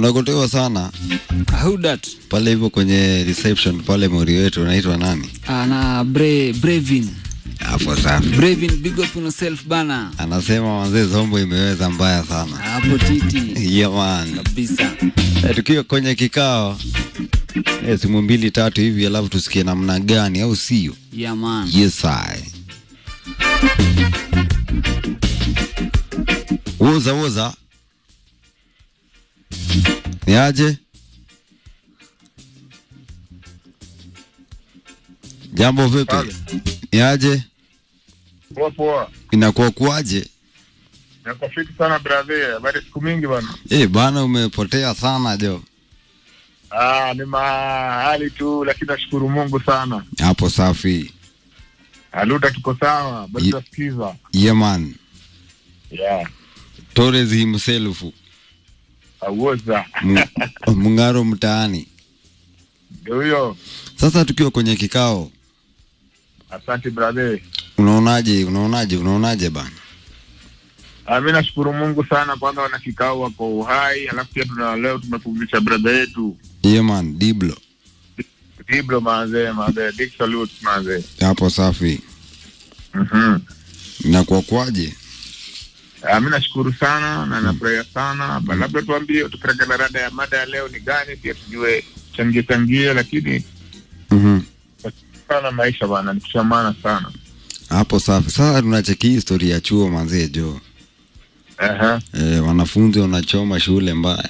unagotewa sana Who that? pale hivyo kwenye reception pale mori wetu unaitwa nani Ah, na Bre, Brevin. hapo safi Brevin, big up on yourself bana. anasema wazee zombo imeweza mbaya sana Hapo titi yeah, man. kabisa. Eh, tukiwa kwenye kikao eh, simu mbili tatu hivi alafu tusikie namna gani au sio Yeah man. yes I. woza woza ni aje jambo vipi Pale. ni aje Poa poa. inakuwa kuaje Nako fiti sana brother. Habari siku mingi bwana. eh bana umepotea sana jo Ah, ni mahali tu lakini nashukuru Mungu sana. hapo safi Aluta tuko sawa, bado Ye- tunasikiza. yeah, man Yeah. Torres himself Awoza. Mu- mungaro mtaani Ndio huyo. sasa tukiwa kwenye kikao Asante brother. unaonaje unaonaje unaonaje bana Ah, mimi nashukuru Mungu sana kwanza wana kikao wako uhai, alafu pia tuna leo tumepumzisha brother yetu. yeah, man diblo Diblo manze, manze, big salute manze. hapo safi Mhm. inakuwa kwaje Ah, mimi nashukuru sana na nafurahia sana. Ba- Labda tuambie tupeleke rada ya mada ya leo ni gani, pia tujue changie changie, lakini Mhm. sana maisha bana, ni kushamana sana. hapo safi sasa tunacheki hii historia ya chuo manzee jo Aha. e, wanafunzi wanachoma shule mbaya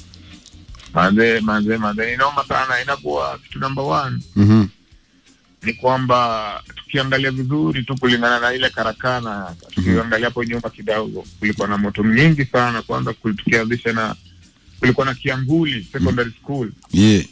Manze, manze, manze, inaoma sana. Inakuwa kitu number one Mhm. ni kwamba tukiangalia vizuri tu kulingana na ile karakana, tukiangalia hapo nyuma kidogo, kulikuwa na moto mingi sana. Kwanza kul- tukianzisha na kulikuwa na Kianguli Secondary School yeah.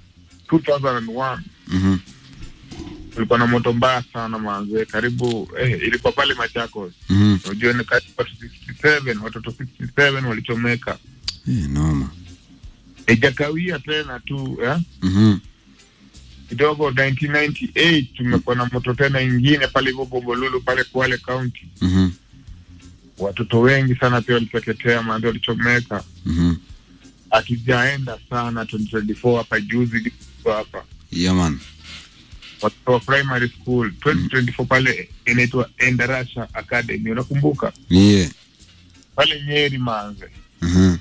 2001 Mhm. kulikuwa na moto mbaya sana manze, karibu eh, ilikuwa pale Machakos. Mhm. Unajua ni karibu watu 67 watoto 67 walichomeka, Eh, noma ijakawia tena tu eh? Mhm. kidogo 1998 tumekuwa na moto tena ingine pale hivyo Bombolulu pale Kwale County, Mhm. watoto wengi sana pia waliteketea, manze walichomeka. Mhm. Hatujaenda sana 2024 hapa juzi juzi hapa yeah, man watoto wa primary school 2024 pale inaitwa Endarasha Academy, unakumbuka yeah. pale Nyeri manze Mhm.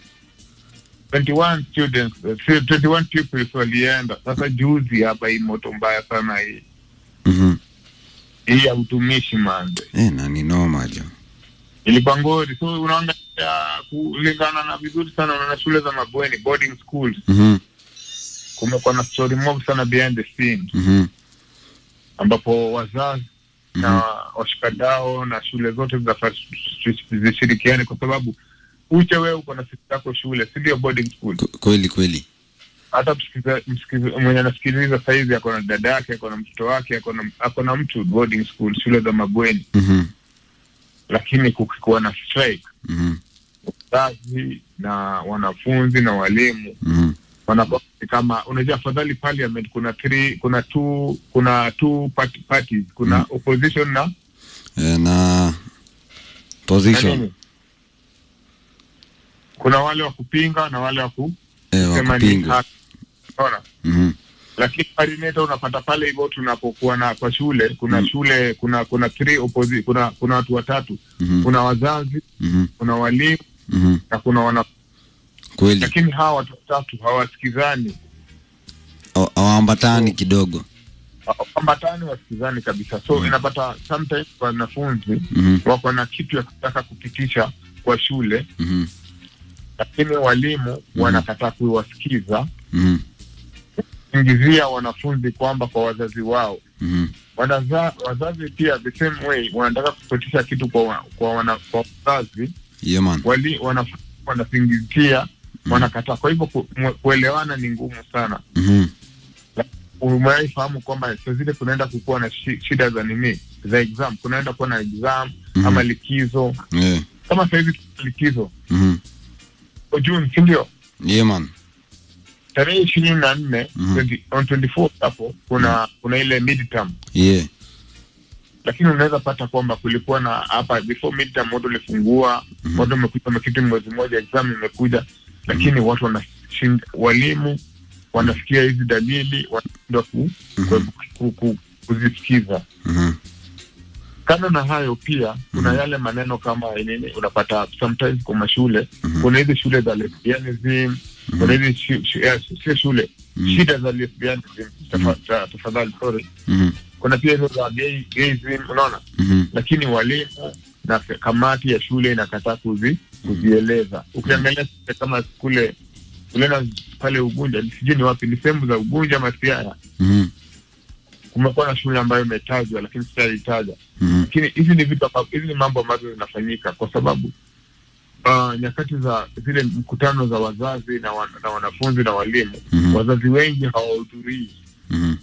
21 students uh, 21 pupils walienda. Sasa juzi hapa hii moto mbaya sana hii Mhm. hii ya utumishi manze Eh, na ni noma jo ilikuwa ngori. So unaangalia kulingana na vizuri sana, unaona shule za mabweni boarding schools, Mhm. kumekuwa na story mob sana behind the scenes, Mhm. ambapo wazazi na washikadao na shule zote zinafaa zishirikiane, kwa sababu uche wewe uko na siku yako shule, si ndio? Boarding school K- kweli kweli hata msikiza- msikiza- mwenye anasikiliza sahizi ako na dada yake, ako na mtoto wake, ako na ako na mtu boarding school, shule za mabweni, Mhm. lakini kukikuwa na strike, Mhm. wazazi na wanafunzi na walimu Mhm. wanakuwa kama unajua, afadhali parliament kuna three, kuna two, kuna two party, parties kuna Mm. opposition na Eh, na na position nini? kuna wale wa kupinga na wale wa eh, kusema wa ni kupinga haki. Unaona? Mhm. lakini parineta unapata pale hivyo tunapokuwa na kwa shule kuna Mm. shule kuna kuna three opposi, kuna kuna watu watatu Mhm. kuna wazazi Mhm. kuna walimu Mhm. na kuna wana kweli lakini hawa watu watatu hawasikizani Hawa- hawaambatani Oh. kidogo ambatani wasikizani kabisa so Mm. inapata sometimes wanafunzi Mhm. wako na kitu ya kutaka kupitisha kwa shule Mhm. lakini walimu wanakataa kuwasikiza Mhm. ingizia wanafunzi kwamba kwa wazazi wao Mhm. Wanaza, wazazi pia the same way wanataka kupitisha kitu kwa wa- kwa, wana, kwa wazazi yeah, man wali wanafunzi wanasingizia wanakataa kwa hivyo ku, mwe- kuelewana ni ngumu sana Mhm. umewahi fahamu kwamba saa zile kunaenda kukuwa na shi, shida za nini za exam kunaenda kuwa na exam Mhm. ama likizo Eh. kama sahizi tuna likizo Mhm. kwa June si ndio yeah, man tarehe ishirini na nne Mhm. 20 on 24 hapo kuna kuna ile midterm yeah. lakini unaweza pata kwamba kulikuwa na hapa before midterm watu walifungua Mhm. watu wamekuja wamekiti mwezi mmoja exam imekuja lakini watu wana shin- walimu wanasikia hizi dalili wanashindwa ku, ku, ku, ku, kuzisikiza Mhm. kando na hayo pia kuna yale maneno kama nini unapata sometimes kwa mashule kuna hizi shule za lesbianism kuna hizi shu- shu- eh, sio shule Mhm. shida za lesbianism tafa- ta- tafadhali sorry Mhm. kuna pia hizo za gay, gayism unaona Mhm. lakini walimu na fe- kamati ya shule inakataa kuzi, kuzieleza ukiangalia shule kama kule uliona pale ugunja sijui ni wapi ni sehemu za ugunja ama siaya Mhm. kumekuwa na shule ambayo imetajwa lakini sitaitaja Mhm. lakini hizi ni vitu ambavyo- hizi ni mambo ambazo zinafanyika kwa sababu uh, nyakati za zile mkutano za wazazi na, wan, na wanafunzi na walimu Mhm. wazazi wengi hawahudhurii Mhm.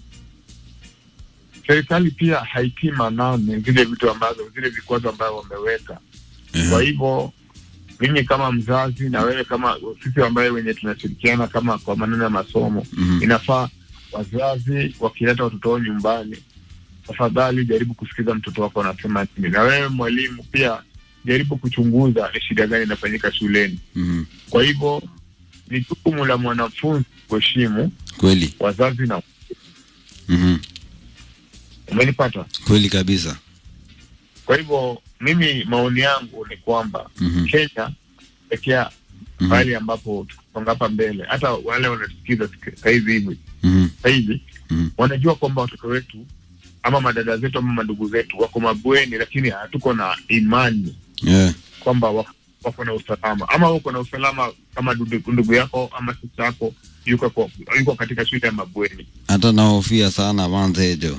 serikali pia haitii maanani zile vitu ambazo zile vikwazo ambayo wameweka kwa hivyo mimi kama mzazi na wewe kama sisi ambaye wenye tunashirikiana kama kwa maneno ya masomo Mhm. inafaa wazazi wakileta watoto wao nyumbani tafadhali jaribu kusikiza mtoto wako anasema nini na wewe mwalimu pia jaribu kuchunguza ni shida gani inafanyika shuleni Mhm. kwa hivyo ni jukumu la mwanafunzi kuheshimu Kweli. wazazi na Mhm. umenipata Kweli kabisa. kwa hivyo mimi maoni yangu ni kwamba Mhm. kenya pekea Mhm. pahali ambapo tukisonga hapa mbele hata wale wanatusikiza sik- sahizi hivi Mhm. sahizi Mhm. wanajua kwamba watoto wetu ama madada zetu ama madugu zetu wako mabweni lakini hatuko na imani Yeah. kwamba wako, wako na usalama ama wako na usalama kama ndugu, ndugu yako ama sista yako yuko, kwa- yuko katika shule ya mabweni Hata nahofia sana manzejo.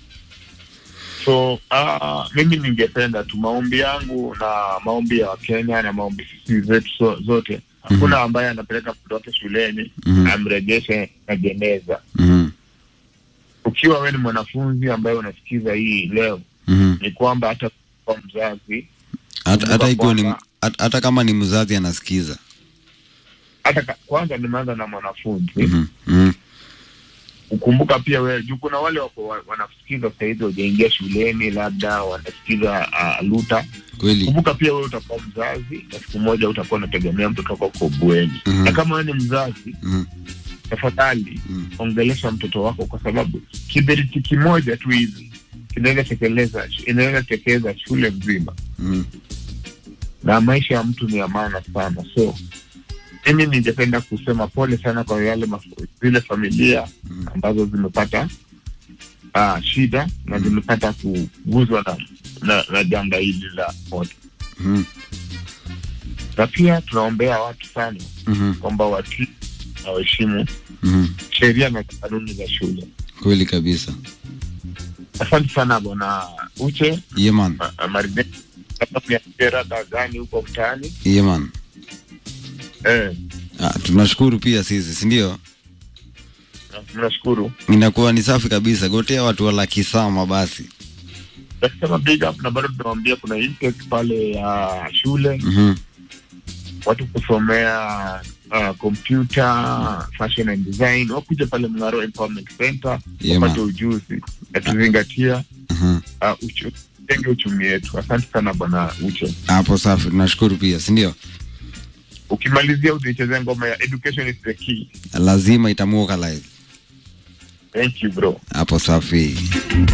so uh, mimi ningependa tu maombi yangu na maombi ya wakenya na maombi sisi zetu so, zote hakuna ambaye anapeleka mtoto wake shuleni Mhm. amrejeshe na jeneza Mhm. ukiwa wewe ni mwanafunzi ambaye unasikiza hii leo Mhm. ni kwamba hata kwa mzazi Hata hata ikiwa ni kwamba- hata hata kama ni mzazi anasikiza. hata ka- kwanza nimeanza na mwanafunzi Mhm. Mhm. ukumbuka pia wewe juu kuna wale wako wa- wanasikiza sahizi wajaingia shuleni labda wanasikiza uh, luta Kweli. kumbuka pia wewe utakuwa mzazi na siku moja utakuwa unategemea mtoto wako kwa bweni Mhm. na kama wewe ni mzazi Mhm. tafadhali Mhm. ongelesha mtoto wako kwa sababu kiberiti kimoja tu hivi kinaweza tekeleza inaweza tekeleza shule nzima Mhm. na maisha ya mtu ni ya maana sana so mimi ningependa kusema pole sana kwa yale maf- zile familia Mm. ambazo zimepata uh, shida na zimepata kuguzwa na, na, na janga hili la moto Mhm. na pia tunaombea watu sana Mhm. kwamba watii na waheshimu Mhm. sheria na kanuni za shule Kweli kabisa. asante sana bwana uche Yeah man. ma- maridadi labda mniambie rada gani huko mtaani Yeah man. eh, Ah, tunashukuru pia sisi, si ndio? na- mnashukuru Inakuwa ni safi kabisa. Gotea watu wa Lakisama basi. nasema big up na bado tunawambia kuna intake pale ya shule Mhm. watu kusomea uh, computer fashion and design wakuja pale mngaro empowerment center Yeah, wapate man. ujuzi na tuzingatia Mhm. uh, uchu, tenge uchumi wetu asante sana bwana uche Hapo safi, tunashukuru pia, si ndio? ukimalizia utaichezea ngoma ya education is the key Lazima itamuoka live. thank you bro Hapo safi.